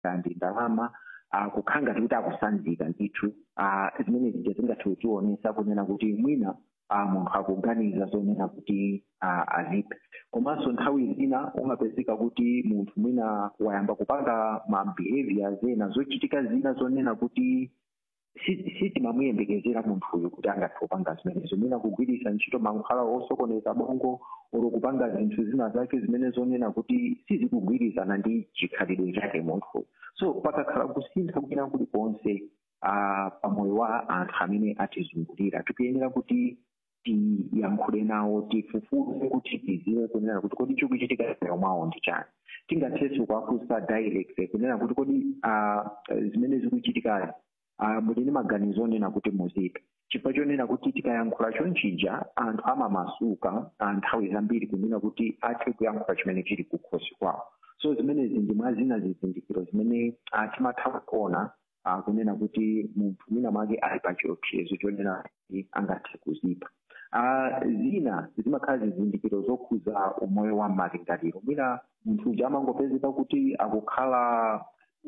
ndi ndalama uh, kukhala ngati kuti akusanzika ndithu uh, zimene zija zingathe kutionesa kunena kuti mwina uh, munthu akuganiza zonena kuti uh, aziphe komanso nthawi zina umapezeka kuti munthu mwina wayamba kupanga ma behaviors ena zochitika zina zonena kuti si- sitimamuyembekezera munthuyu kuti angathe kupanga zimenezo mwina kugwiritsa ntchito mankhwala osokoneza bongo olo kupanga zinthu zina zake zimene zonena kuti sizikugwirizana ndi chikhalidwe chake munthu so pakakhala kusintha kwina kulikonse uh, pamoyo wa anthu amene atizungulira tikuyenera kuti tiyankhule nawo tifufuze kuti tiziwe kunena kuti kodi chikuchitika moyo mwawo ndi chani tingathenso kuwafunsa direct kunena kuti kodi uh, zimene zikuchitikazi uh, muli ndi maganizo onena kuti muziphe chifukwa chonena kuti tikayankhula chonchija anthu amamasuka uh, nthawi zambiri kunena kuti athe kuyankhula chimene chili kukhosi kwawo so zimenezi ndi mwa zina zizindikiro zimene uh, timatha kuona uh, kunena kuti munthu mwina mwake ali pa chiopsezo chonena kuti angathe kuzipha uh, zina zimakhala zizindikiro zokhuza umoyo wa malingaliro mwina munthu uja amangopezeka kuti akukhala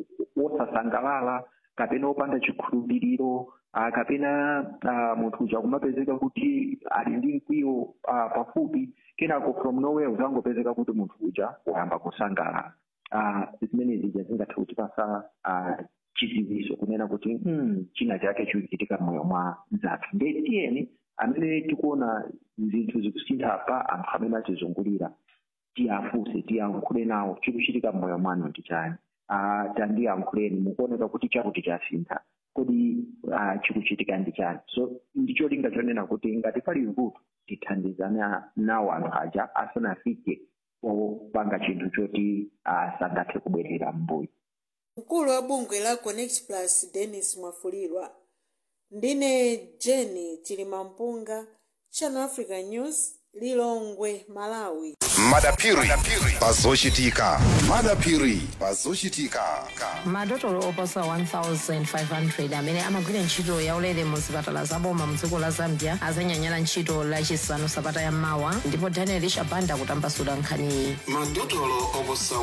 wosasangalala kapena wopanda chikhulupiriro uh, kapena uh, munthu uja kumapezeka kuti ali ndi mkwiyo uh, pafupi kenako from nowhere uzangopezeka kuti munthu uja wayamba kusangalala uh, zimene zija zingathe kutipasa uh, chidziwiso kunena kuti hmm, china chake chikuchitika mmoyo mwa mzathu nde tiyeni amene tikuona zinthu zikusintha pa anthu amene atizungulira tiyafunse tiyankhule nawo chikuchitika mmoyo mwanu ndi chani uh, tandiyankhuleni mukuoneka kuti chakuti chasintha kodi uh, chikuchitika ndi chani so ndicholinga chonena kuti ngati pali vuto tithandizane nawo anthu aja asanafike popanga chinthu choti uh, sangathe kubwerera mbuyo mkulu wa bungwe la connect plus dennis mwafulirwa ndine jeni chilimampunga channel africa news lilongwe malawi madapiri pazochitika madapiri pazochitika madotolo oposa 1500 amene amagwira ntchito yaulere mu zipatala zaboma mu dziko la zambia azanyanyala ntchito lachisanu sabata yammawa ndipo daniel shabanda kutambasula nkhaniyi madotolo oposa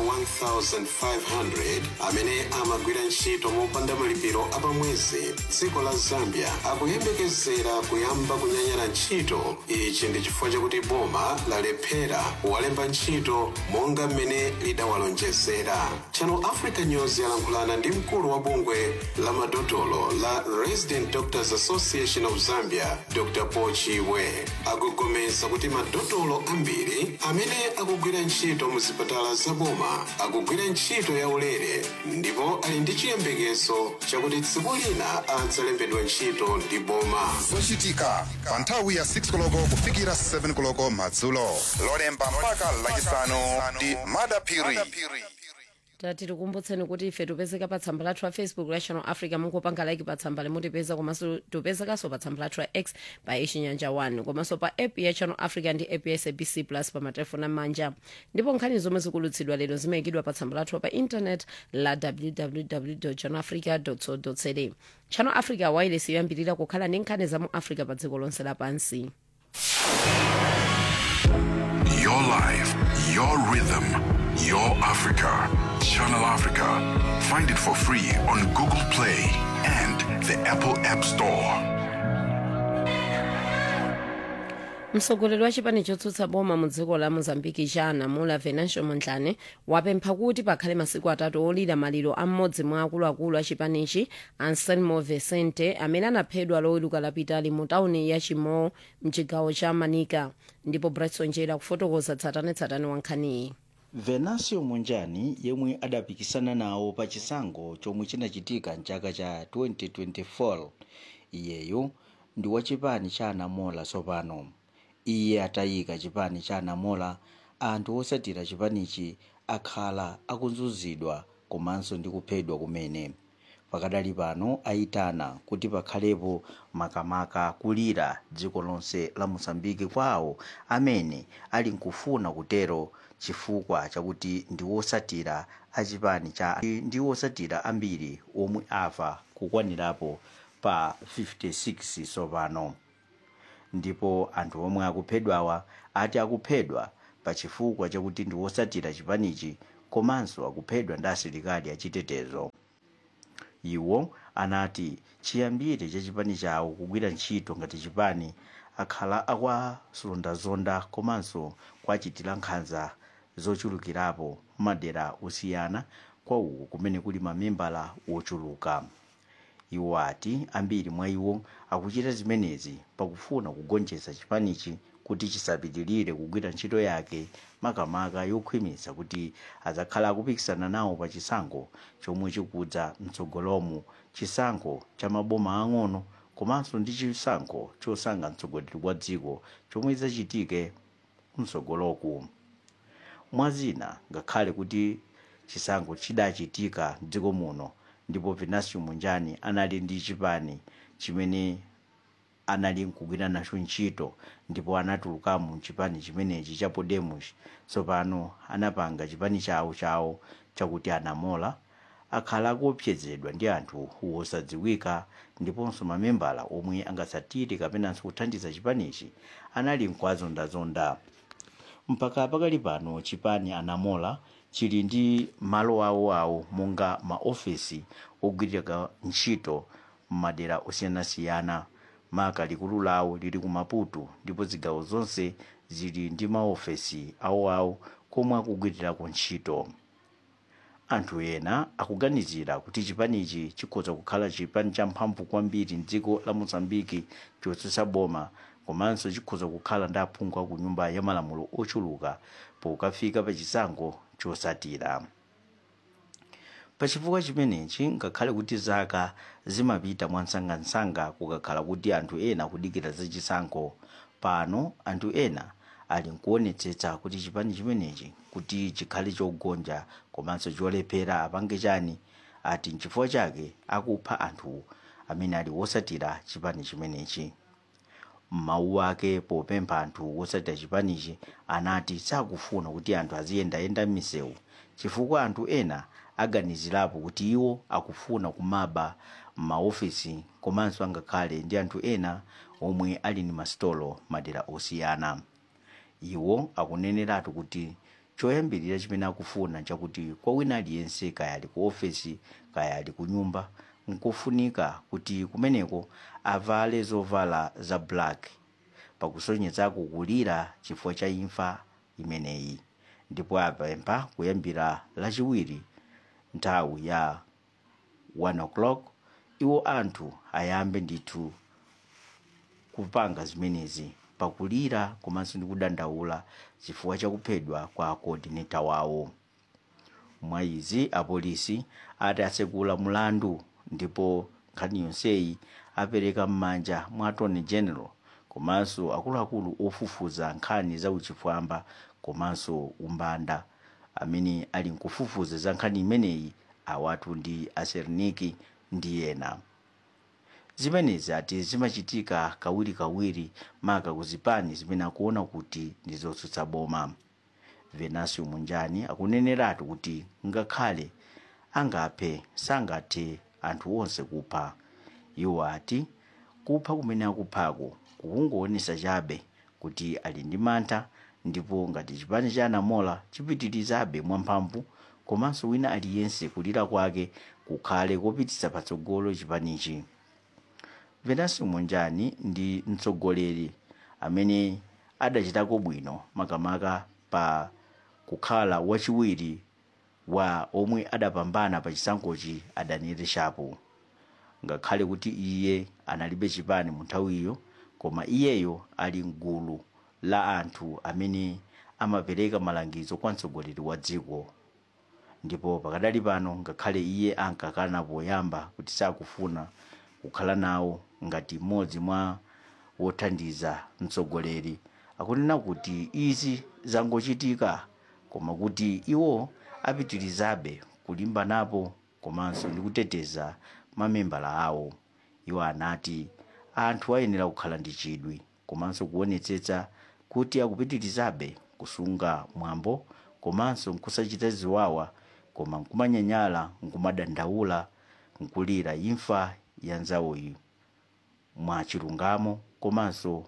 1500 amene amagwira ntchito mopanda malipiro apamwezi dziko la zambia akuyembekezera kuyamba kunyanyala ntchito ichi ndi chifukwa chakuti boma lalephera kuwalemba ntchito monga mmene lidawalonjezera channel africa news yalankhulana ndi mkulu wa bungwe la madotolo la resident doctors association of zambia dr pochiwe akugomeza kuti madotolo ambiri amene akugwira ntchito mu zipatala zaboma akugwira ntchito yaulere ndipo ali ndi chiyembekezo chakuti tsiku lina adzalembedwa ntchito ndi boma zochitika pa nthawi ya 6 koloko kufikira 7 koloko madzulo lolemba mpaka lachisanu ndi madapiri tati tikumbutseni kuti ife tipezeka pa tsamba lathu la facebook la channel africa mungopanga like pa tsamba limutipeza komanso tipezekanso pa tsamba lathu la x pa ichinyanja 1 komanso pa app ya channel africa ndi app ya sabc plus pa matelefoni amanja ndipo nkhani zomwe zikulutsidwa lero zimayikidwa pa tsamba lathu pa intanet la www channel africa co za channel africa wireless yoyambirira kukhala ndi nkhani za mu africa pa dziko lonse lapansi Your life, your rhythm, your Africa. Channel Africa. Find it for free on Google Play and the Apple App Store. mtsogoleri wa chipani chotsutsa boma mu dziko la mozambiki chanamula venancio mondlane wapempha kuti pakhale masiku atatu olira maliro a mmodzi mwa akuluakulu a chipanichi anselmo vicente amene anaphedwa loweruka lapitali mu tawuni ya chimao mchigawo cha manika ndipo bryson njera kufotokoza tsatanetsatane wa nkhaniyi venancio mondlane yemwe adapikisana nawo pa chisankho chomwe chinachitika mchaka cha 2024 iyeyo ndi wa chipani cha anamola tsopano iye atayika chipani cha anamola anthu osatira chipanichi akhala akuzunzidwa komanso ndi kuphedwa kumene pakadali pano ayitana kuti pakhalepo makamaka kulira dziko lonse la mosambiki kwawo amene ali nkufuna kutero chifukwa chakuti ndi wosatira achipani cha ndi wosatira ambiri omwe afa kukwanirapo pa 56 tsopano ndipo anthu omwe akuphedwawa ati akuphedwa pa chifukwa chakuti ndi wosatira chipanichi komanso akuphedwa ndi asilikali achitetezo iwo anati chiyambire cha chipani chawo kugwira ntchito ngati chipani akhala akwazondazonda komanso kwachitira nkhanza zochulukirapo madera osiyana kwa uku kumene kuli mamembala wochuluka iwo ati ambiri mwa iwo akuchita zimenezi pakufuna kugonjetsa chipanichi kuti chisapitirire kugwira ntchito yake makamaka yokhwimitsa kuti adzakhala akupikisana nawo pa chisankho chomwe chikudza mtsogolomu chisankho cha maboma ang'ono komanso ndi chisankho chosankha mtsogoleri wa dziko chomwe chidzachitike mtsogoloku mwazina ngakhale kuti chisankho chidachitika mdziko muno ndipo venancio mondlane anali ndi chipani chimene anali nkugwira nacho ntchito ndipo anatulukamo mchipani chimenechi cha podemos tsopano anapanga chipani chawo chawo chakuti anamola akhala akuopsezedwa ndi anthu wosadziwika ndiponso mamembala omwe angatsatire kapenanso kuthandiza chipanichi anali nkuwazondazonda mpaka pakali pano chipani anamola chili ndi malo awoawo monga maofesi ogwirira ntchito m'madera osiyanasiyana maka likulu lawo lili ku maputo ndipo zigawo zonse zili ndi maofesi awoawo komwe akugwirirako ntchito anthu ena akuganizira kuti chipanichi chikhoza kukhala chipani champhamvu kwambiri mdziko la mozambiki chotsutsa boma komanso chikhoza kukhala ndi aphungu aku nyumba ya malamulo ochuluka pokafika pa chisankho chotsatira pachifukwa chimenechi ngakhale kuti zaka zimapita mwansangansanga kukakhala kuti anthu ena akudikira za chisankho pano anthu ena ali nkuonetsetsa kuti chipani chimenechi kuti chikhale chogonja komanso cholephera apange chani ati nchifukwa chake akupha anthu amene ali wosatira chipani chimenechi m'mawu ake popempha anthu wosatira chipanichi anati sakufuna kuti anthu aziyendayenda m'misewu chifukwa anthu ena aganizirapo kuti iwo akufuna kumaba m'maofisi komanso angakhale ndi anthu ena omwe ali ndi masitolo madera osiyana iwo akuneneratu kuti choyambirira chimene akufuna chakuti kwa wina aliyense kaya ali ku ofesi kaya ali ku nyumba nkufunika kuti kumeneko avale zovala za black pakusonyezako kulira chifukwa cha imfa imeneyi ndipo apempha kuyambira lachiwiri nthawi ya 1 o'clock iwo anthu ayambe ndithu kupanga zimenezi pakulira komanso ndi kudandaula chifukwa chakuphedwa kwa coordinator wawo mwa izi apolisi ati atsekula mulandu ndipo nkhani yonseyi apereka m'manja mwa attorney general komanso akuluakulu ofufuza nkhani za uchifwamba komanso umbanda amene ali nkufufuza za nkhani imeneyi awatu ndi aserniki ndi ena zimenezi ati zimachitika kawirikawiri maka kuzipani zimene akuona kuti ndi zotsutsa boma venancio mondlane akuneneratu kuti ngakhale angaphe sangathe anthu onse kupha iwo ati kupha kumene akuphako kukungoonesa chabe kuti ali ndi mantha ndipo ngati chipani cha anamola chipitirizabe mwamphamvu komanso wina aliyense kulira kwake kukhale kopititsa patsogolo chipanichi venancio mondlane ndi mtsogoleri amene adachitako bwino makamaka pa kukhala wachiwiri wa omwe adapambana pa chisankhochi adaniel shapo ngakhale kuti iye analibe chipani mu nthawiyo koma iyeyo ali mgulu la anthu amene amapereka malangizo kwa mtsogoleri wa dziko ndipo pakadali pano ngakhale iye ankakana poyamba kuti sakufuna kukhala nawo ngati mmodzi mwa wothandiza mtsogoleri akunena kuti izi zangochitika koma kuti iwo apitirizabe kulimbanapo komanso ndi kuteteza mamembala awo iwo anati anthu ayenera kukhala ndi chidwi komanso kuonetsetsa kuti akupitirizabe kusunga mwambo komanso nkusachita ziwawa koma nkumanyanyala nkumadandaula nkulira imfa ya nzawoyi mwa chilungamo komanso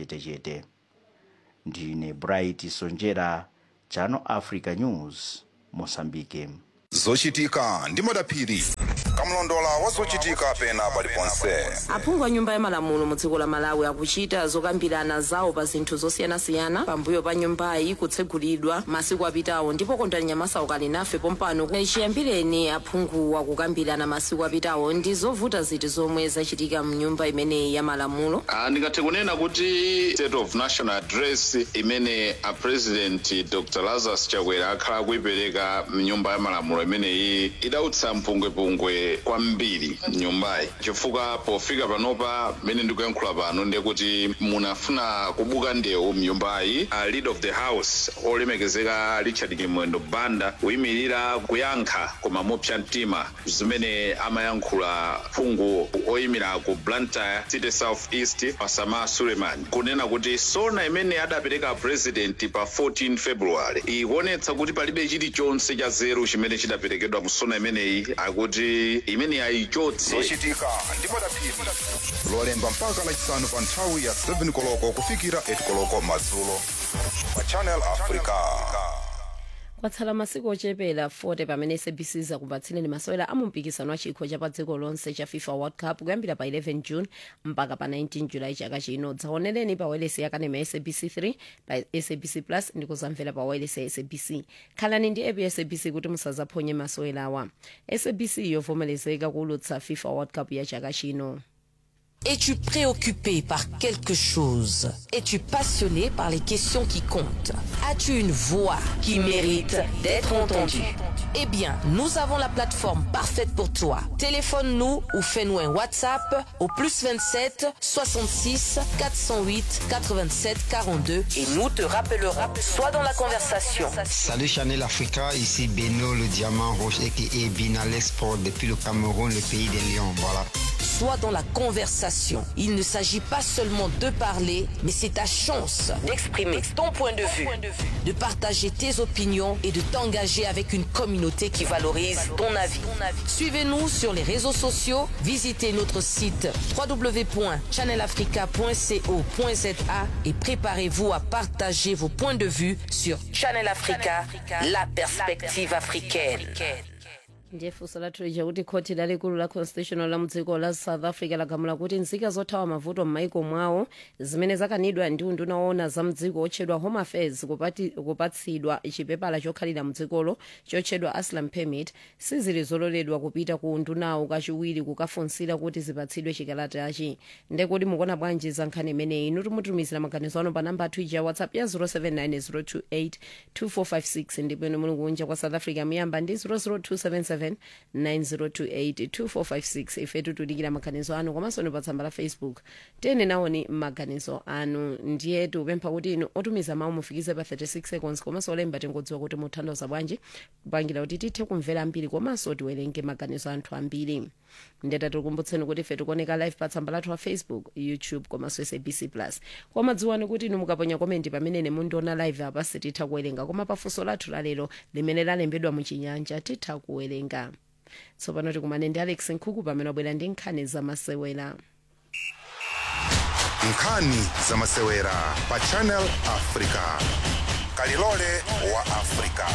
mwakachetechete ndine bright sonjera channel africa news mosambike zochitika ndi madaphiri kamlondola wa zochitika pena paliponse aphungu a nyumba ya malamulo mu dziko la malawi akuchita zokambirana zawo pa zinthu zosiyanasiyana pambuyo pa nyumbayi kutsegulidwa masiku apitawo ndipo kondani nyamasa ukali nafe pompano chiyambireni aphungu akukambirana masiku apitawo ndi zovuta ziti zomwe zachitika mnyumba imeneyi ya malamulo Ah, ndingathe kunena kuti state of national address imene a president dr lazarus chakwera akhala akuipereka mnyumba ya malamulo imeneyi idautsa mpungwepungwe kwambiri mnyumbayi chifukwa pofika panopa mmene ndikuyankhula pano ndiye kuti munafuna kubuka ndewu mnyumbayi a leader of the house olemekezeka richard kimwendo banda kuyimirira kuyankha koma mopsa mtima zimene amayankhula phungu oyimira ku blantyre city south east pasama suleiman kunena kuti sona imene adapereka president pa 14 february ikuonetsa kuti palibe chilichonse cha zeru chimene chidaperekedwa mu sona imeneyi akuti imene ayichotse zochitika ndi madaphiri lolemba mpaka lachisanu pa nthawi ya 7 koloko kufikira 8 koloko madzulo pa channel africa kwatsala masiku ochepera 40 pamene sabc zakupatsireni masewera a mumpikisano wa chikho cha pa dziko lonse cha fifa world cup kuyambira pa 11 june mpaka pa 19 julayi chaka chino dzaonereni pa wailesi yakanema ya sabc 3 pa sabc plus ndi kuzamvera pa wailesi ya sabc khalani ndi app ya sabc kuti musazaphonye masewerawa sabc yovomerezeka kuulutsa fifa world cup ya chaka chino Es-tu préoccupé par quelque chose Es-tu passionné par les questions qui comptent As-tu une voix qui mérite d'être entendue Eh bien, nous avons la plateforme parfaite pour toi. Téléphone-nous ou fais-nous un WhatsApp au plus 27 66 408 87 42 et nous te rappellerons. Sois dans la conversation. Salut Chanel Africa, ici Beno le diamant rouge et Binal Sport depuis le Cameroun, le pays des lions. Voilà. Sois dans la conversation. Il ne s'agit pas seulement de parler, mais c'est ta chance d'exprimer ton point de vue, de partager tes opinions et de t'engager avec une communauté qui valorise ton avis. Suivez-nous sur les réseaux sociaux, visitez notre site www.channelafrica.co.za et préparez-vous à partager vos points de vue sur Channel Africa, la perspective africaine. ndiye funso lathu lija kuti khoti lalikulu la constitutional la mudziko la south africa lagamula kuti nzika zothawa mavuto m'maiko mwawo zimene zakanidwa ndi unduna woona za mdziko otchedwa home affairs kupati- kupatsidwa chipepala chokhalira mdzikolo chotchedwa asylum permit sizili zololedwa kupita ku undunawo kachiwiri kukafunsira kuti zipatsidwe chikalatachi ndekuti mukuona bwanji za nkhani imeneyi inu timutumizira maganizo ano pa namba athu ija whatsapp ya 079 028 ndipo inu muli kunja kwa south africa muyamba ndi 00277 9028 2456 ifetu tudikira maganizo anu komanso ni pa tsamba la facebook tiyene nawoni maganizo anu ndiye tikupempha kuti inu otumiza mawu mufikize pa 36 seconds komanso olemba tingodziwa kuti muthandoza bwanji kupangira kuti tithe kumvera ambiri komanso tiwerenge maganizo anthu ambiri ndeta tikukumbutseni kuti ife tikuoneka live pa tsamba lathu wa facebook youtube komanso sabc plus koma dziwani kuti inu mukaponya komenti pamene mundiona live apa sititha kuwerenga koma pafunso lathu lalero limene lalembedwa muchinyanja titha kuwerenga tsopano tikumane ndi alex nkhuku pamene wabwera ndi nkhani zamasewera nkhani zamasewera pa channel africa kalilole wa africa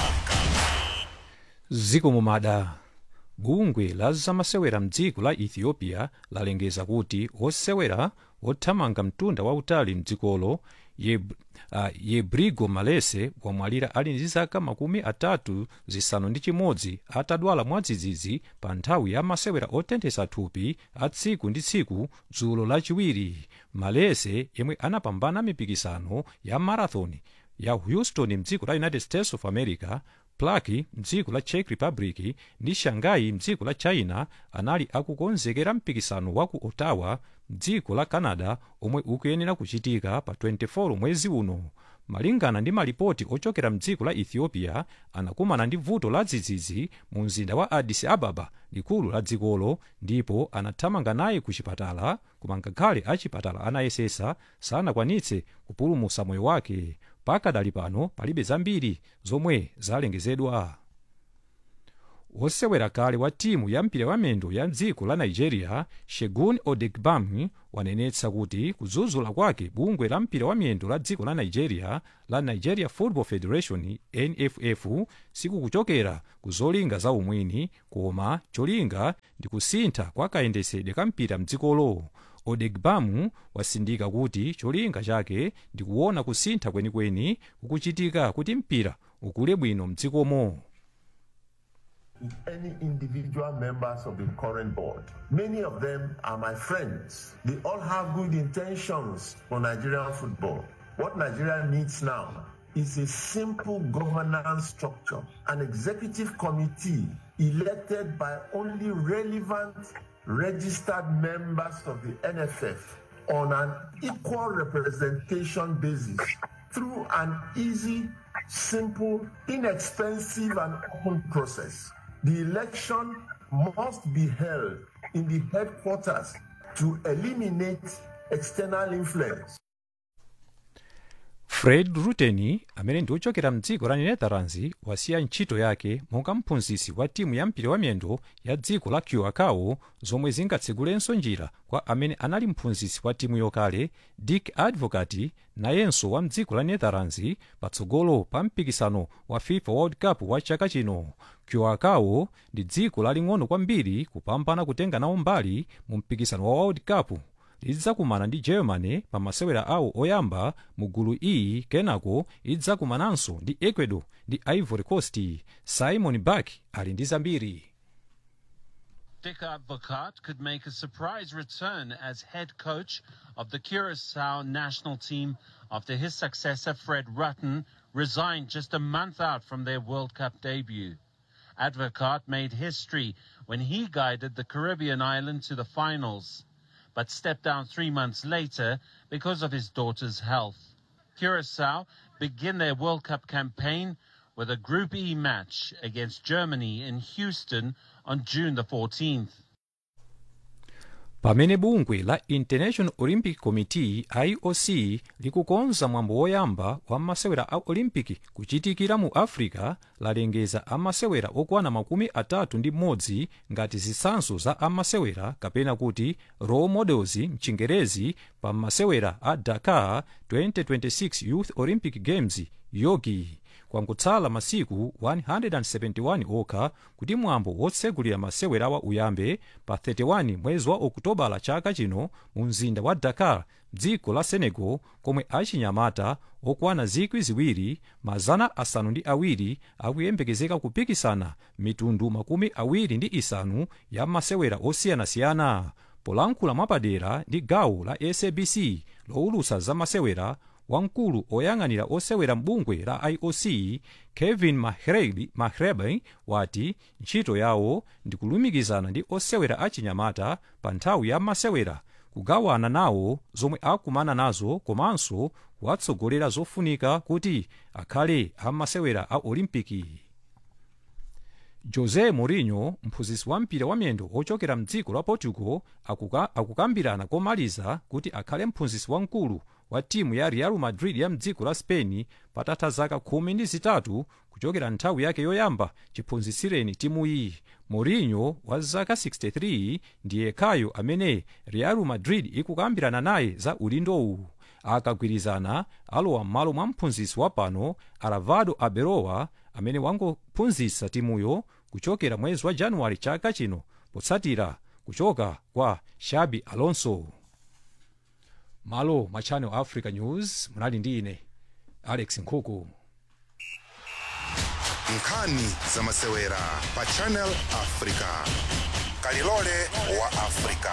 ziko mumada bungwe la zamasewera mdziko la ethiopia lalengeza kuti osewera othamanga mtunda wautali mdzikolo Yeb, uh, yebrigo malese wamwalira ali ndi zaka makumi atatu zisanu ndi chimodzi atadwala mwadzidzidzi pa nthawi ya masewera otenthesa thupi a tsiku ndi tsiku dzulo lachiwiri malese yemwe anapambana mipikisano ya marathon ya houston mdziko la united states of america plaki mdziko la czech republic ndi shanghai mdziko la china anali akukonzekera mpikisano wa ku ottawa mdziko la canada omwe ukuyenera kuchitika pa 24 mwezi uno malingana ndi malipoti ochokera mdziko la ethiopia anakumana ndi vuto la dzidzidzi mu mzinda wa addis ababa likulu la dzikolo ndipo anathamanga naye ku chipatala koma ngakhale achipatala anayesesa sanakwanitse kupulumutsa moyo wake pakadali pano palibe zambiri zomwe zalengezedwa wosewera kale wa timu ya mpira wamendo ya dziko la nigeria shegun odegbami wanenetsa kuti kudzudzula kwake bungwe la mpira wamiyendo la dziko la nigeria la nigeria football federation nff sikukuchokera ku zolinga za umwini koma cholinga ndi kusintha kwa kayendesedwe ka mpira mdzikolo odegbamu wasindika kuti cholinga chake ndi kuona kusintha kwenikweni kukuchitika kuti mpira ukule bwino mdzikomo any individual members of the current board. Many of them are my friends. They all have good intentions for Nigerian football. What Nigeria needs now is a simple governance structure, an executive committee elected by only relevant registered members of the NFF on an equal representation basis through an easy, simple, inexpensive, and open process. The election must be held in the headquarters to eliminate external influence. fred ruteni amene ndi ochokera mdziko la netherlands wasiya ntchito yake monga mphunzitsi wa timu ya mpira wamiyendo ya dziko la curacao zomwe zingatsegulenso njira kwa amene anali mphunzitsi wa timu yokale dick advocat nayenso wa mdziko la netherlands patsogolo pa mpikisano wa fifa world cup wa chaka chino curacao ndi dziko laling'ono kwambiri kupambana kutenga nawo mbali mu mpikisano wa world cup lidzakumana ndi germany pa masewera awo oyamba mu gulu e kenako idzakumananso ndi ecuador ndi ivory coast simon bak ali ndi zambiri Dick Advocat could make a surprise return as head coach of the Curacao national team after his successor Fred Rutten resigned just a month out from their World Cup debut. Advocat made history when he guided the Caribbean island to the finals, but stepped down three months later because of his daughter's health. Curacao begin their World Cup campaign with a Group E match against Germany in Houston on June the 14th. pamene bungwe la international olympic committee ioc likukonza mwambo woyamba wa masewera a olimpiki kuchitikira mu africa lalengeza amasewera okwana makumi atatu ndi mmodzi ngati zitsanzo za amasewera kapena kuti role models mchingerezi pa masewera a dakar 2026 youth olympic games yogi kwangotsala masiku 171 okha kuti mwambo wotsegulira masewerawa uyambe pa 31 mwezi wa okutobala chaka chino mu mzinda wa dakar dziko la senegal komwe achinyamata okwana zikwi ziwiri mazana asanu ndi awiri akuyembekezeka kupikisana mitundu makumi awiri ndi isanu ya masewera osiyanasiyana polankhula mwapadera ndi gawo la sabc lowulutsa za masewera wamkulu oyang'anira osewera mbungwe la ioc kevin mahrebe, mahrebe wati ntchito yawo ndi kulumikizana ndi osewera achinyamata pa nthawi ya masewera kugawana nawo zomwe akumana nazo komanso kuwatsogolera zofunika kuti akhale amasewera a olimpiki jose mourinho mphunzitsi wa mpira wamiyendo ochokera mdziko la portugal akuka, akukambirana komaliza kuti akhale mphunzitsi wamkulu wa timu ya real madrid ya mdziko la spain patatha zaka khumi ndi zitatu kuchokera nthawi yake yoyamba chiphunzitsireni timu iyi mourinho wa zaka 63 ndiye yekhayo amene real madrid ikukambirana naye za ulindowu akagwirizana alowa m'malo mwa mphunzitsi wapano alvaro arbeloa amene wangophunzitsa timuyo kuchokera mwezi wa januwale chaka chino potsatira kuchoka kwa xabi alonso malo ma channel africa news munali ndi ine alex nkhuku nkhani za masewera pa channel africa kalilole wa africa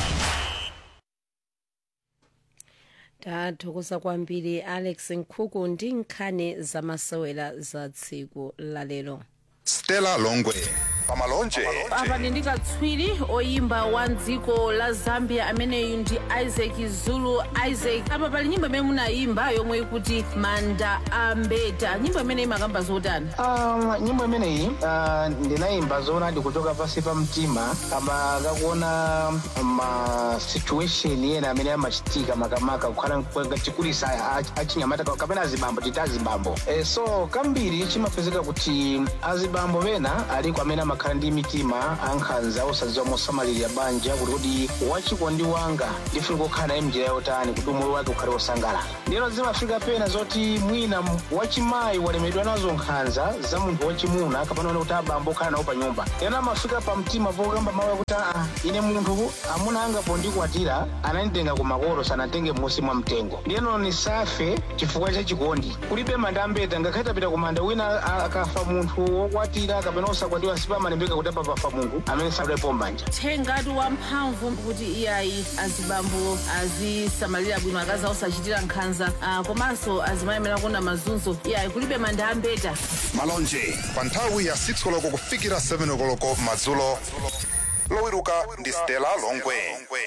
tathokoza kwambiri alex nkhuku ndi nkhani za masewera za tsiku lalero stella longwe pamalonje apa ndi katswiri oyimba wa dziko la zambia ameneyu ndi isaac zulu isaac apa pali nyimbo imene munayimba yomwe ikuti manda ambeta nyimbo imene imakamba zotani Um, nyimbo imeneyi uh, ndinayimba zoona ndikuchoka pasi pa mtima kama kakuona ma situation ena amene amachitika makamaka kukhala chikulisa achinyamata kapena azibambo tita azibambo e, so kambiri chimapezeka kuti azibambo pena aliko amene ama timakhala ndi mitima ankhanza osadziwa mosamalirira banja kuti kuti wachikondi wanga ndifuna kukhala naye mnjira yotani kuti umoyo wake ukhale wosangalala ndero zimafika pena zoti mwina m- wachimayi walemedwa nazo nkhanza za munthu wachimuna kapena kuti abambo okhala nawo pa nyumba ena amafika pa mtima pokamba mawu akuti aa ine munthu amuna anga pondikwatira ananditenga ku makolo sanatenge m'munsi mwa mtengo ndiyeno nisafe chifukwa cha chikondi kulibe manda ambeta ngakhale tapita ku manda wina a- akafa munthu wokwatira kapena osakwatiwa sipamalembeka kuti apa pafa munthu amene sadalepo mbanja thengati wamphamvu kuti iyayi azibambo azisamalira bwino akazi osachitira nkhanza ah, komanso azimayemera kuona mazunzo iyayi kulibe manda ambeta malonje pa nthawi ya 6 koloko kufikira 7 koloko madzulo lowiruka ndi stella longwe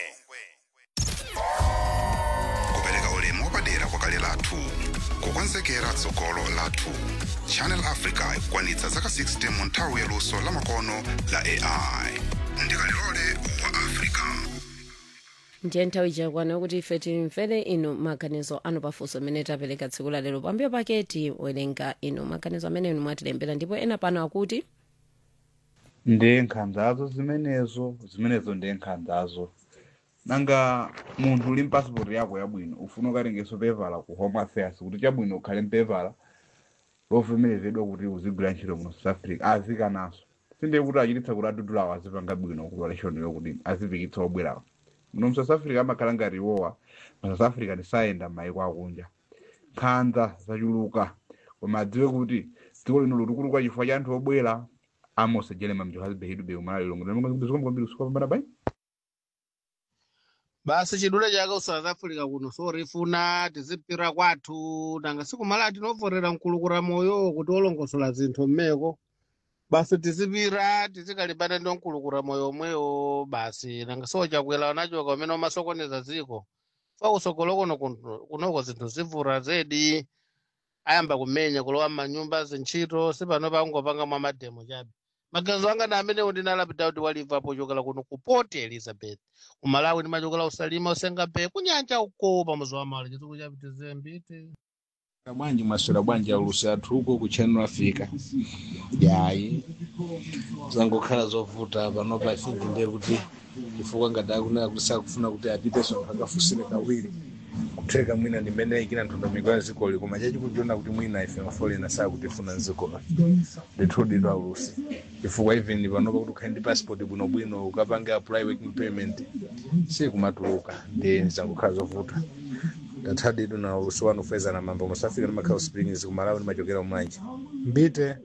kupereka ulemu wapadera kwa kale lathu kukonzekera tsogolo lathu channel africa ikukwanitsa zaka 60 mu nthawi yaluso lamakono la ai ndikalilole wa africa ndiye nthawi chakwana kuti ife timvere inu maganizo anu pafunso amene tapereka tsiku la lero pambuyo pake tiwerenga inu maganizo amene inu mwatilembera ndipo ena pano akuti ndi nkhanzazo zimenezo zimenezo ndi nkhanzazo nanga munthu uli mpasipoti yako yabwino ufuna ukatengeso pevala ku home affairs kuti chabwino ukhale mpevala lovomerezedwa kuti uzigwira ntchito muno south africa azikanaso sinde kuti achititsa kuti adudulawo azipanga bwino kupolation kuti azipikitsa obwerawo muno mu south africa amakhala ngati iwowa ma south africa ndisayenda m'mayiko akunja nkhanza zachuluka koma adziwe kuti dziko lino litukuluka chifukwa cha anthu obwera amos jerema mjohannesburg be umala lilongo ndikombikombiri usukapambana bai basi chidule chake ku south africa kuno sorifuna tizipira kwathu nanga sikumala tinovorera mkulukura moyo kuti olongosola zinthu mmeko basi tizipira tizikalimbana ndi mkulukura moyo omwewo basi nanga sochakwera nachoka umene umasokoneza dziko fa kusogolo kuno kuno- kunoko zinthu zivura zedi ayamba kumenya kulowa m'manyumba zintchito sipano pangopanga mwa mademo chabe maganizo anga na amene ndinalapita kuti waliva pochokera kuno ku port elizabeth kumalawi ndimachokera usalima usenga pe kunyanja uko pamuzi wa mali chituku chapitize mbite bwanji maswera bwanji aulusi athu uko ku channel africa yayi zangokhala zovuta panopa ifingi ndiye kuti chifukwa ngati akunena kuti sakufuna kuti apiteso anthu akafusire kawiri kutheka mwina ndimene ikina ndondomeko ya zikoli koma chachikutiona kuti mwina ife mafolena sakutifuna mzikolo ndithudidwa aulusi chifukwa even panopa kuti ukhale ndi passport bwinobwino ukapange apply working permit sikumatuluka ndi zangokhala zovuta ndathadidu na ulusi wanu feza na mambo musafika ndimakhala springs kumalawi ndimachokera umanje mbite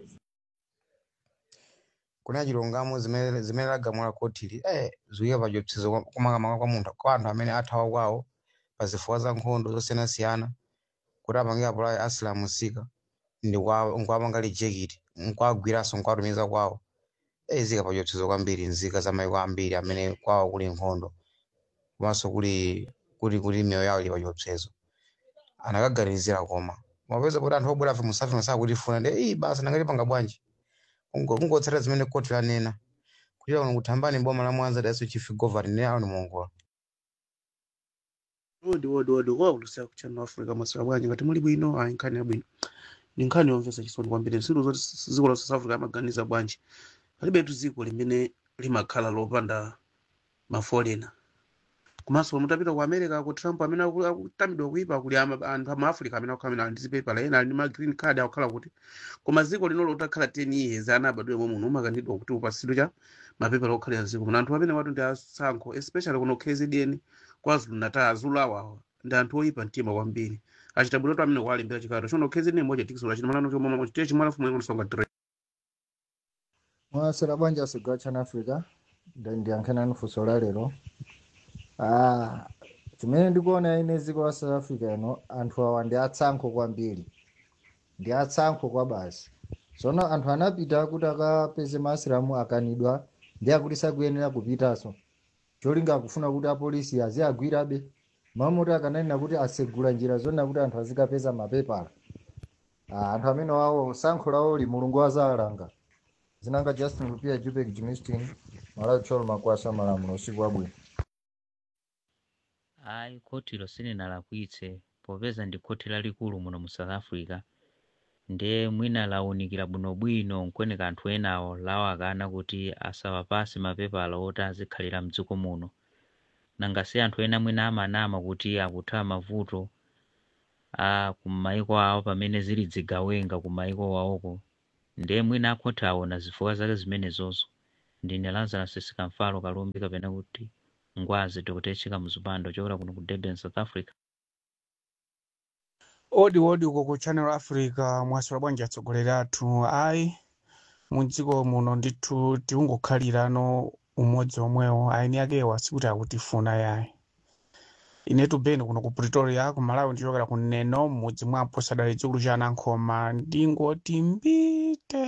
kuna chilungamo zimene zimene lagamula kotili eh zikuika pa chiopsezo kumakamaka kwa munthu kwa anthu amene athawa kwawo pa zifukwa za nkhondo zosiyanasiyana kuti apange apulayi asilamu sika ndi kwa- nkuwapanga lijekiti nkuwagwiranso nkuwatumiza kwawo eh zika pa chiopsezo kwambiri nzika za maiko ambiri amene kwawo kuli nkhondo komanso kuli kuti kuti miyoyo yawo ili pa chiopsezo anakaganizira koma mapeza kuti anthu obwera afe musafi masakutifuna ndi iyi basi nangatipanga bwanji Kungo- kungotsata zimene koti lanena kuchita kuno kuthambani boma la mwanza daso chief governor ne awo ni muongola odi odi odi waulusiya ku channel africa maswera bwanji ngati muli bwino ayi nkhani yabwino ndi nkhani yomvetsa chisoni kwambiri nsilu zoti dziko la south africa amaganiza bwanji palibetu dziko limene limakhala lopanda mafolena komanso mutapita ku america ku trump amene aku- akutamidwa kuipa kuli ama- anthu ama africa amene akukhala ndi zipepala ena ali ndi ma green card akukhala kuti koma dziko linolo utakhala 10 years ana abadwemo muno umakanidwa kuti upasidwe cha mapepala okhalira dziko muno anthu amene watu ndi asankho especially kuno kzn kwazulu natal azulu awawa ndi anthu oyipa mtima kwambiri achita bwino to amene kuwalimbira chikato chono kzn moja tikisula chino malano chomwe chitiye chimwana fumwe kunosonga dire mwasera bwanja sigwa chana africa ndiyankhanani funso la lero ah, chimene ndikuona ine dziko la south africa ino anthu awa ndi atsankho kwambiri ndi atsankho kwa basi tsono anthu anapita kuti akapeze maasilamu akanidwa ndi akuti sakuyenera kupitanso cholinga akufuna kuti apolisi aziagwirabe mamoti akananena kuti asegula njira zonena kuti anthu azikapeza mapepala ah, anthu amene wawo sankho lawo li mulungu azalanga zinanga justin lupia jupek jimistin malawi tcholo makwasa malamulo usiku wabwino ayi khotilo silinalakwitse popeza ndi khoti lalikulu muno mu south africa ndiye mwina lawunikira bwinobwino nkweni kanthu enawo lawo akana kuti asawapase mapepala oti azikhalira mdziko muno nanga si anthu ena mwina amanama kuti akuthawa mavuto a kumaiko awo pamene zili zigawenga kumaiko wawoko ndiye mwina akhotha aona zifukwa zake zimenezozo ndine lazarus sikamfalo kalumbi kapena kuti ngwazi tikutecheka mzipando chokera kuno ku durban south africa odi odi uko ku channel africa mwaswera bwanji atsogoleri athu ayi mu dziko muno ndithu tikungokhalirano umodzi omwewo aini akewa sikuti akutifuna yayi inetu beni kuno ku pretoria ku malawi ndichokera ku neno m'mudzi mwapo sadali chikulu cha anankhoma ndingoti mbite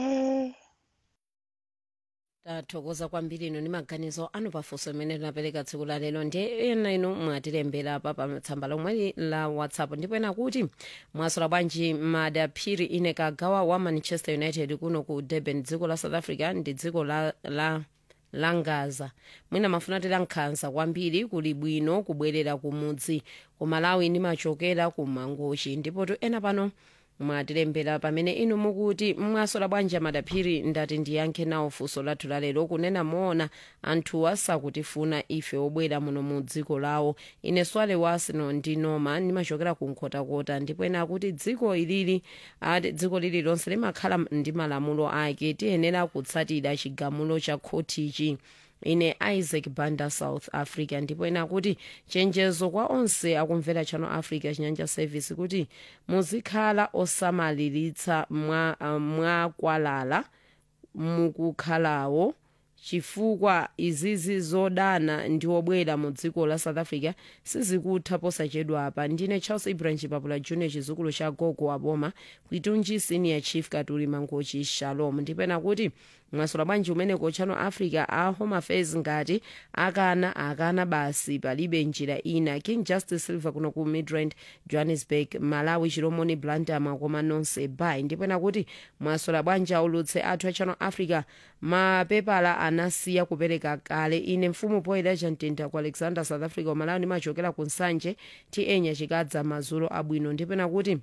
tathokoza kwambiri inu ndi maganizo anu pafunso limene tinapereka tsiku la lero ndiye ena inu mwatilembera pa pa tsamba lomwe la whatsapp ndipo ena kuti mwasola bwanji madaphiri ine kagawa wa manchester united kuno ku durban dziko la south africa ndi dziko la, la langaza mwina mafuna tila nkhanza kwambiri kuli bwino kubwerera kumudzi ku malawi ndimachokera ku mangochi ndipo tu ena pano mwatilembera pamene inu mukuti mwasola bwanji madaphiri ndati ndiyankhe nawo funso lathu lalero kunena moona anthu asakutifuna ife obwera muno mu dziko lawo ine swale wa arsenal ndi noma ndimachokera ku nkhotakota ndipo ena akuti dziko ilili ati dziko lililonse limakhala ndi malamulo ake tiyenera kutsatira chigamulo cha khotichi ine isaac banda south africa ndipo ena kuti chenjezo kwa onse akumvera channel africa chinyanja service kuti muzikhala osamaliritsa mwakwalala mwa mukukhalawo chifukwa izizi zodana ndi obwera mu dziko la south africa sizikutha posachedwa apa ndine charles ibrahim chipapula junior chizukulu cha gogo aboma kwitunji senior chief katuli mangochi shalom ndipena kuti mwasola bwanji umeneko channel africa a home affairs ngati akana akana basi palibe njira ina king justice silver kuno ku midrand johannesburg malawi chilomoni blandama koma nonse bay ndipena kuti mwasola bwanji aulutse athu a channel africa mapepala anasiya kupereka kale ine mfumu poyera chamtenda ku alexander south africa umalawi ndimachokera ku nsanje tienya chikadza mazulo abwino ndipena kuti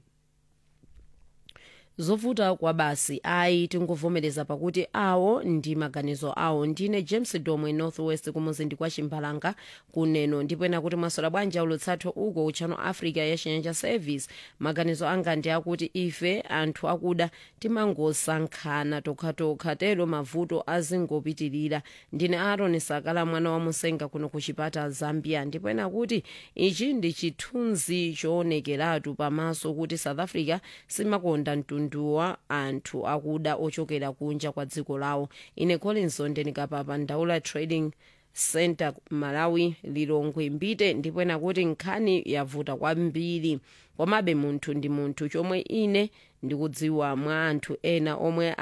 zovuta kwa basi ayi tingovomereza pakuti awo ndi maganizo awo ndine james domwe northwest kumuzinda kwa chimbalanga kuneno ndipena kuti mwasola bwanji aulutsathu uko ku channel africa ya chinyanja service maganizo anga ndi akuti ife anthu akuda timangosankhana tokhatokha tero mavuto azingopitirira ndine aron sakala mwana wa musenga kuno ku chipata zambia ndipena kuti ichi ndi chithunzi choonekeratu pamaso kuti south africa simakonda mtundu wa anthu akuda ochokera kunja kwa dziko lawo ine collinson ndinikapapa ndaula trading center malawi lilongwe mbite ndipena kuti nkhani yavuta kwambiri komabe munthu ndi munthu chomwe ine ndikudziwa mwa anthu ena omwe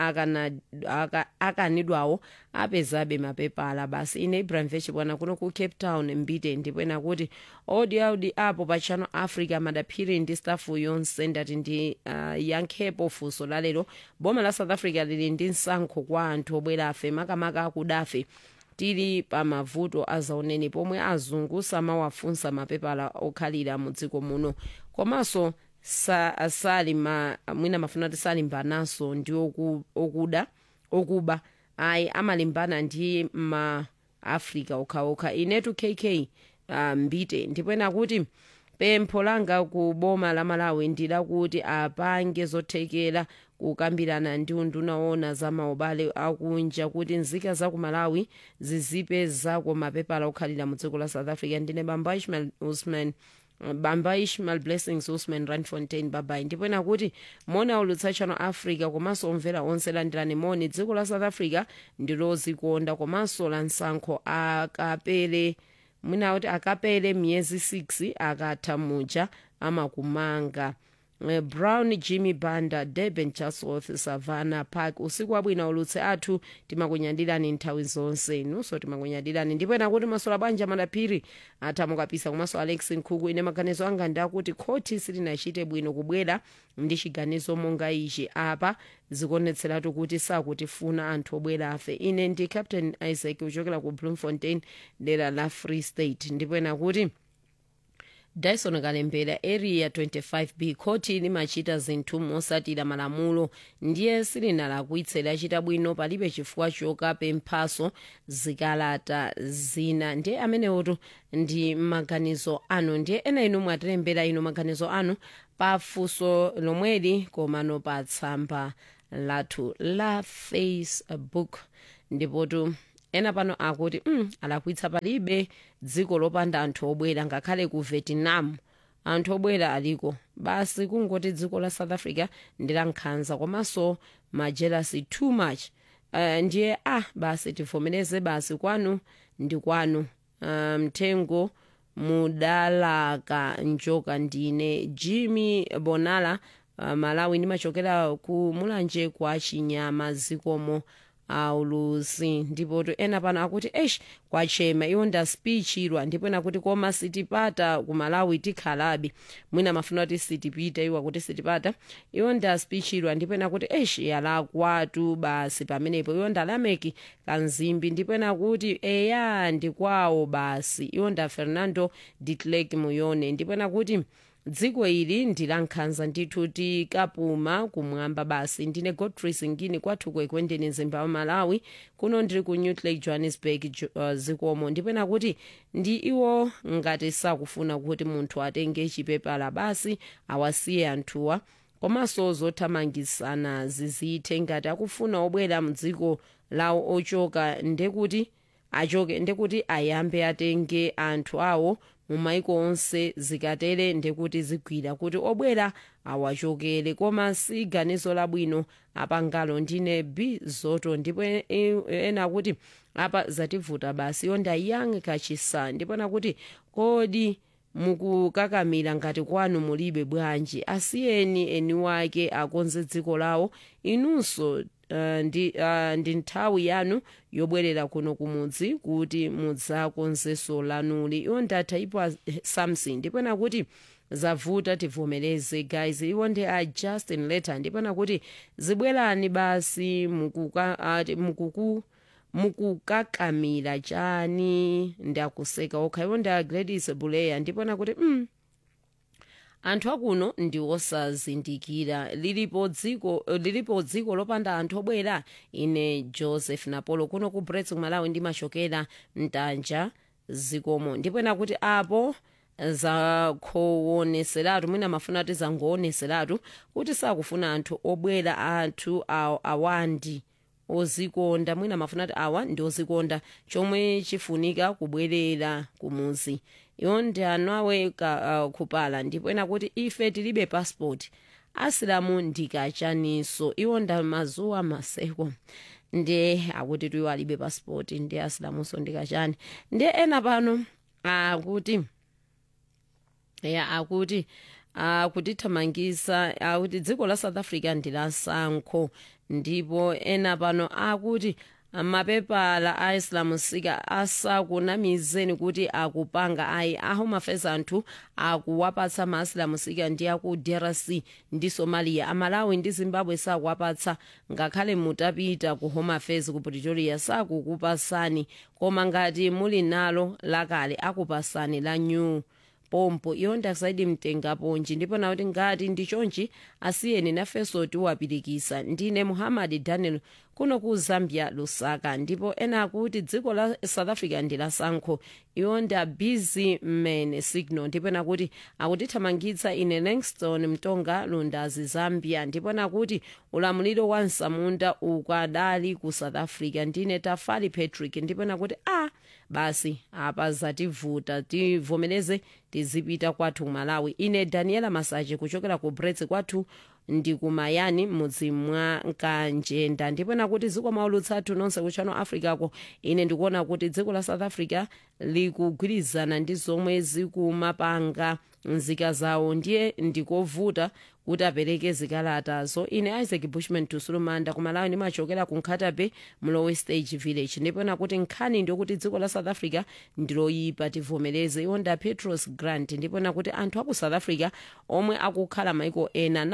akanidwawo aka, apezabe mapepala basi ine ibrahim vechibwana kuno ku cape town mbite ndipena kuti odi audi apo pa channel africa madaphiri ndi stafu yonse ndati ndi uh, yankhepo funso lalero boma la south africa lili ndi msankho kwa anthu obwera afe makamaka akudafe tili pa mavuto azaoneni pomwe azungu samawafunsa mapepala okhalira mu dziko muno komanso sa, sali ma, mwina mafuna kuti salimbanaso ndi oku, okuda okuba ayi amalimbana ndi ma africa okhaokha inetu kk uh, mbite ndipena kuti pempho langa ku boma la malawi ndilakuti apange zothekera kukambirana ndi unduna owona za maubale akunja kuti nzika za ku malawi zizipezako mapepala okhalira mu dziko la south africa ndine bamba ishmael usman bamba ishmael blessings usman randfontein babai ndipena kuti moni aulutsa channel africa komanso omvera onse landirani moni dziko la south africa ndilozikonda komanso la nsankho akapele mwina kuti akapele miyezi 6 akatha muja amakumanga Uh, brown jimmy banda durban chatsworth savannah park usiku wabwino ulutse athu timakunyadirani nthawi zonse nunso timakunyadirani ndipena kuti masola banja madaphiri athamukapisa komanso alex nkhuku ine maganizo anga ndi akuti khoti silinachite bwino kubwera ndi chiganizo monga ichi apa zikuonetseratu kuti sakutifuna anthu obwera afe ine ndi captain isaac uchokera ku bloemfontein dera la free state ndipena kuti dyson kalembera area 25b khoti limachita zinthu mosatira malamulo ndiye silinalakwitse lachita bwino palibe chifukwa chokapemphaso zikalata zina ndiye amenewotu ndi maganizo anu ndiye ena inu mwatilembera inu maganizo anu pafunso lomweli komano pa tsamba lathu la facebook ndipotu ena pano akuti mm, alakwitsa palibe dziko lopanda anthu obwera ngakhale ku vietnam anthu obwera aliko basi kungoti dziko la south africa ndi la nkhanza komanso majelasi too much uh, ndiye ah basi tivomereze basi kwanu ndi kwanu mthengo um, mudalaka njoka ndine jimmy bonala uh, malawi ndimachokera ku mulanje kwa chinyama zikomo aulusi ndipotu ena pano akuti esh kwachema iwo ndaspichirwa ndipo ena kuti koma sitipata ku malawi tikhalabe mwina mafuna kuti sitipita iwo akuti sitipata iwo ndaspichirwa ndipo ena kuti esh yalakwatu basi pamenepo iwo ndalameki kanzimbi ndipo ena kuti eya ndikwawo basi iwo nda fernando ditlek muyone ndipo ena kuti dziko ili ndi la nkhanza ndithu tikapuma kumwamba basi ndine godfrey singini kwathu kwekwendeni zimbabwe malawi kuno ndiri ku new lake johannesburg uh, zikomo ndipena kuti ndi iwo ngati sakufuna kuti munthu atenge chipepala basi awasiye anthuwa komanso zothamangisana zizithe ngati akufuna obwera mdziko lawo ochoka ndekuti achoke ndekuti ayambe atenge anthu awo mumaiko onse zikatere ndekuti zigwira kuti obwera awachokere koma si ganizo labwino apangalo ndine b zoto ndipo ena kuti apa zativuta basi yonda young kachisa ndipo nakuti kodi mukukakamira ngati kwanu mulibe bwanji asiyeni eni wake akonze dziko lawo inunso Uh, ndi, uh, ndi nthawi yanu yobwerera kuno kumudzi kuti mudzakonzeso lanuli iwo ndatha ipo samson ndipena kuti zavuta tivomereze guys iwo ndi a justin letter ndipena kuti zibwerani basi mukuka, uh, mukuku mukukakamira chani ndakuseka okha iwo ndi a gladys buleya ndipena kuti mm, anthu akuno ndi osazindikira lilipo dziko lilipo dziko lopanda anthu obwera ine joseph napolo kuno ku brets malawi ndimachokera mtanja zikomo ndipena kuti apo zakhowoneseratu mwina mafuna kuti zangowoneseratu kuti sakufuna anthu obwera anthu awandi ozikonda mwina mafuna kuti awa ndi ozikonda chomwe chifunika kubwerera kumuzi iwo ndi anu aweka uh, kupala ndipo ena kuti ife tilibe passport asilamu ndikachaniso iwo nda mazuwa maseko ndi akuti tuiwo alibe passport ndi asilamunso ndikachani ndi ena pano akuti ya akuti akutithamangisa akuti dziko la south africa ndi la sankho ndipo ena pano akuti mapepala a islam sika asakunamizeni kuti akupanga ayi ahome affairs anthu akuwapatsa ma islam sika ndi aku drc ndi somalia amalawi ndi zimbabwe sakuwapatsa ngakhale mutapita ku home affairs ku pretoria sakukupasani koma ngati muli nalo lakale akupasani la new pompo iyo ndasaidi mtengaponji ndipo nakuti ngati ndi chonchi asiyeni nafenso tiwapirikisa ndine muhammad daniel kuno ku zambia lusaka ndipo ena akuti dziko la south africa ndi la sankho iwo ndi busy man signal ndipo nakuti akutithamangitsa ine langston mtonga lundazi zambia ndipo nakuti ulamuliro wa nsamunda ukadali ku south africa ndine tafali patrick ndipo nakuti a ah, basi apa zativuta tivomereze tizipita kwathu malawi ine daniela masache kuchokera ku brets kwathu ndi kumayani mudzi mwa kanjenda ndipo nakuti dziko maulutsathu nonse ku channel africa ko ine ndikuona kuti dziko la south africa likugwirizana ndi zomwe zikumapanga nzika zawo ndiye ndikovuta kuti apereke zikalatazo ine isaac bushman tusulumanda kumalawi ndimachokera ku nkhatabe mlowe stage village ndipo nakuti nkhani ndiokuti dziko la south africa ndiloyipa tivomereze iwo nda petros grant ndipo nakuti anthu aku south africa omwe akukhala maiko ena nawonso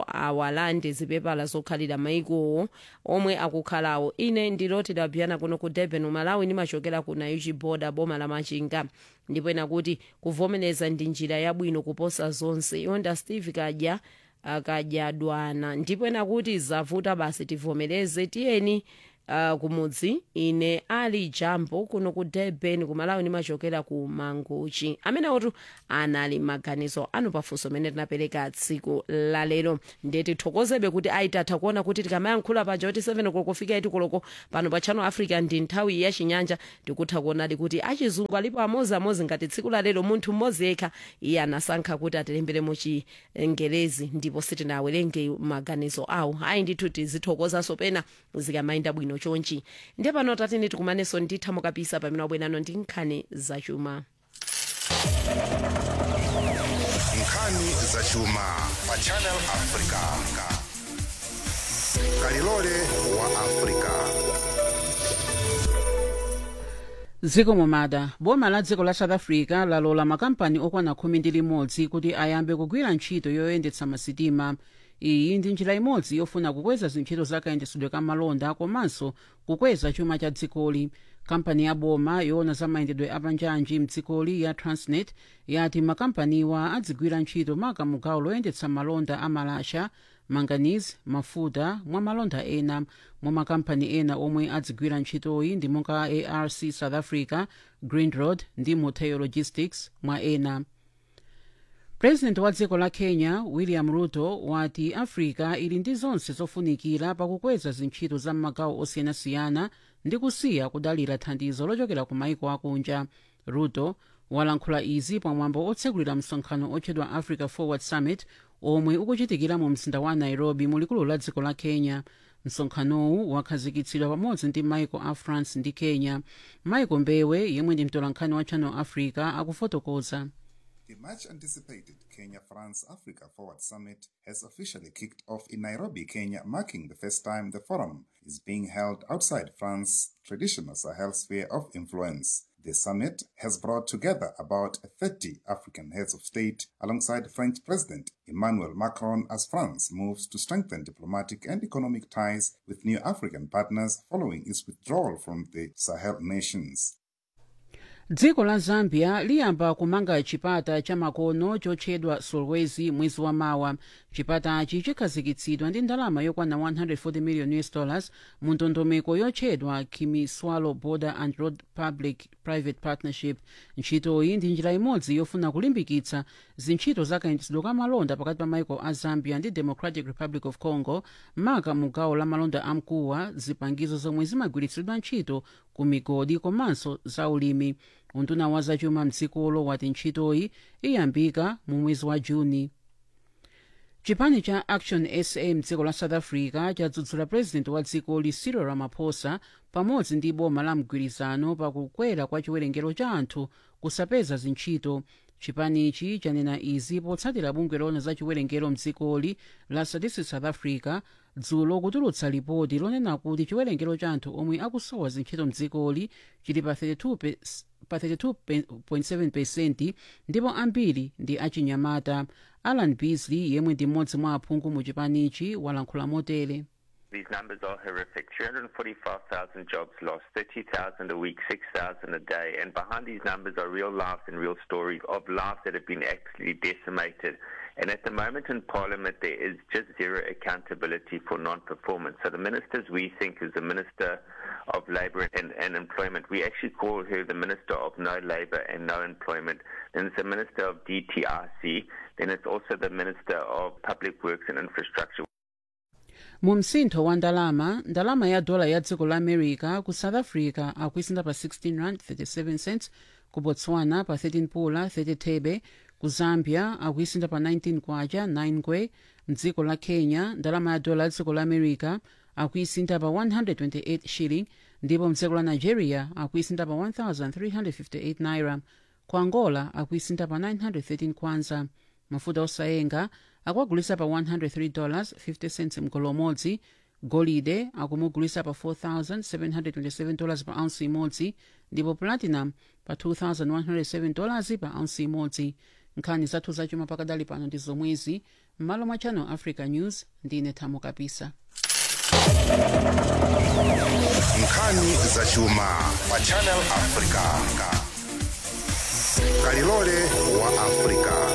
awalande zipepala zokhalira maikowo omwe akukhalawo ine ndiloti dabuyana kuno ku durban malawi ndimachokera ku naichi boda boma la machinga ndipo ena kuti kuvomereza ndi njira yabwino kuposa zonse yonda steve kadya akadyadwana ndipo ena kuti zavuta basi tivomereze tiyeni uh, kumudzi ine ali jambo kuno ku durban kumalawi ndimachokera ku manguchi amene otu anali maganizo anu pafunso amene tinapereka tsiku lalero ndiye tithokozebe kuti aitatha kuona kuti tikamayankhula paja kuti 7 koloko kufika itikoloko pano pa channel africa ndi nthawi ya chinyanja tikutha kuonadi kuti achizungu alipo amoziamozi ngati tsiku lalero munthu mmodzi yekha iye anasankha kuti atilembere mu chingerezi ndipo sitinawerenge maganizo awo ayi ndithu tizithokozanso pena zikamayenda bwino chonchi ndiye pano tatini tikumanenso nditha mukapisa pamene wabwerano ndi nkhani zachuma nkhani zachuma pa channel africa kalilole wa africa dziko momada boma la dziko la south africa lalola makampani okwana khumi ndi limodzi kuti ayambe kugwira ntchito yoyendetsa masitima iyi ndi njira imodzi yofuna kukweza zintchito za kayendetsedwe ka malonda komanso kukweza chuma cha dzikoli kampani ya boma yoona za mayendedwe apanjanji mdzikoli ya transnet yati makampaniwa adzigwira ntchito maka mugawo loyendetsa malonda amalasha manganese mafuta mwa malonda ena mwa makampani ena omwe adzigwira ntchitoyi ndi monga arc south africa greenroad ndi motheo logistics mwa ena purezidenti wa dziko la kenya william ruto wati africa ili ndi zonse zofunikira pakukweza zintchito za m'magawo osiyanasiyana ndi kusiya kudalira thandizo lochokera ku maiko akunja ruto walankhula izi pamwambo otsegulira msonkhano otchedwa africa forward summit omwe ukuchitikira mu mzinda wa nairobi mu likulu la dziko la kenya msonkhanowu wakhazikitsidwa pamodzi ndi maiko a france ndi kenya maiko mbewe yemwe ndi mtolankhani wa channel africa akufotokoza The much anticipated Kenya France Africa Forward Summit has officially kicked off in Nairobi, Kenya, marking the first time the forum is being held outside France's traditional Sahel sphere of influence. The summit has brought together about 30 African heads of state alongside French President Emmanuel Macron as France moves to strengthen diplomatic and economic ties with new African partners following its withdrawal from the Sahel nations. dziko la zambia liyamba kumanga chipata cha makono chotchedwa solwezi mwezi wa mawa chipatachi chikhazikitsidwa ndi ndalama yokwana 140 million us dollars mu ndondomeko yotchedwa kimiswalo border and road public private partnership ntchitoyi ndi njira imodzi yofuna kulimbikitsa zintchito za kayendetsedwe ka malonda pakati pa maiko a zambia ndi democratic republic of congo maka mu gawo la malonda amkuwa zipangizo zomwe zimagwiritsidwa ntchito ku migodi komanso za ulimi unduna wa zachuma mdzikolo wati ntchitoyi iyambika mu mwezi wa juni chipani cha action sa mdziko la south africa chadzudzula purezidenti wa dzikoli cyril ramaphosa pamodzi ndi boma la mgwirizano pakukwera kwa chiwerengero cha anthu kusapeza zintchito chipanichi chanena izi potsatira bungwe loona za chiwerengero mdzikoli la statistics south africa dzulo kutulutsa lipoti lonena kuti chiwerengero cha anthu omwe akusowa zintchito mdzikoli chili pa 32 pe- pa 32.7 pesenti ndipo ambiri ndi achinyamata alan beasley yemwe ndi mmodzi mwa aphungu mu chipanichi walankhula motere These numbers are horrific. 345,000 jobs lost, 30,000 a week, 6,000 a day. And behind these numbers are real lives and real stories of lives that have been absolutely decimated. And at the moment in Parliament, there is just zero accountability for non-performance. So the ministers we think is the Minister of Labour and, and Employment. We actually call her the Minister of No Labour and No Employment. Then it's the Minister of DTRC. Then it's also the Minister of Public Works and Infrastructure. mu msintho wa ndalama ndalama ya dola ya dziko la america ku south africa akuisinda pa 16 rand 37 cents ku botswana pa 13 pula 30 thebe ku zambia akuisinda pa 19 kwacha 9 ngwe mdziko la kenya ndalama ya dola ya dziko la america akuisinda pa 128 shilling ndipo mdziko la nigeria akuisinda pa 1358 naira ku angola akuisinda pa 913 kwanza mafuta osayenga akuagulisa pa 103 dollars 50 cents mgolo umodzi golide akumugulisa pa 4727 dollars pa ounce imodzi ndipo platinum pa 2107 dollars pa ounce imodzi nkhani zathu zachuma pakadali pano ndi zomwezi m'malo mwa channel africa news ndine thamo kapisa nkhani zachuma pa channel africa kalilole wa africa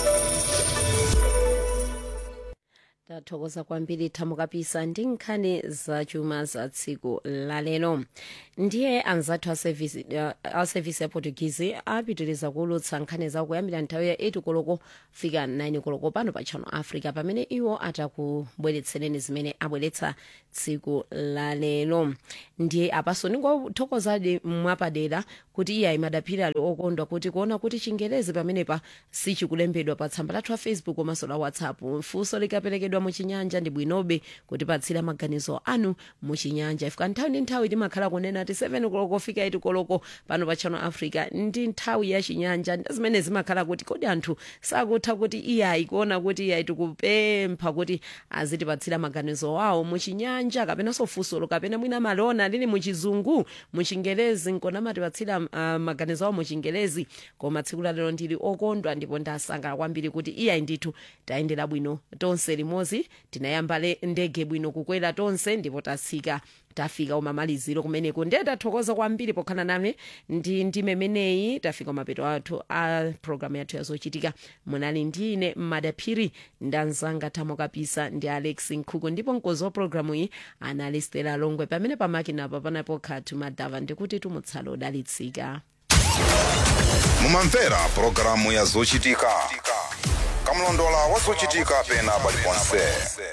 tathokoza kwambiri thamo kapisa ndi nkhani zachuma za tsiku lalero ndiye anzathu a service, uh, a service ya portuguese apitiriza kuulutsa nkhani zawo kuyambira nthawi ya 8 koloko fika 9 koloko pano pa channel africa pamene iwo atakubweretsereni zimene abweretsa tsiku lalero ndiye apaso ndingothokozadi mwapadera kuti iye ayimadaphiri ali okondwa kuti kuona kuti chingerezi pamenepa sichikulembedwa pa tsamba lathu la facebook komanso la whatsapp funso likaperekedwa muchinyanja ndi bwinobe kuti patsira maganizo anu muchinyanja ifika nthawi ndi nthawi timakhala kunena ti 7 koloko fika 8 koloko pano pa channel africa ndi nthawi ya chinyanja ndi zimene zimakhala kuti kodi anthu sakutha kuti iyayi kuona kuti iyayi tikupempha kuti azitipatsira maganizo wawo muchinyanja kapenanso funsolo kapena mwina malona lili muchizungu muchingerezi nkona matipatsira uh, maganizo awo muchingerezi koma tsiku lalero ndili okondwa ndipo ndasangala kwambiri kuti iyayi ndithu tayendera bwino tonse limodzi tinayamba le ndege bwino kukwera tonse ndipo tatsika tafika umamaliziro kumeneko ndiye tathokoza kwambiri pokhala nane ndi ndime imeneyi tafika umapeto athu a programu yathu yazochitika munali ndine madaphiri ndanzanga thamo kapisa ndi alex nkhuku ndipo mkozi wa programu iyi anali stela longwe pamene pamakinapa panapo khatu madava ndikuti tumutsala odalitsika mumamvera pulogalamu ya zochitika kamlondola wa zochitika pena paliponse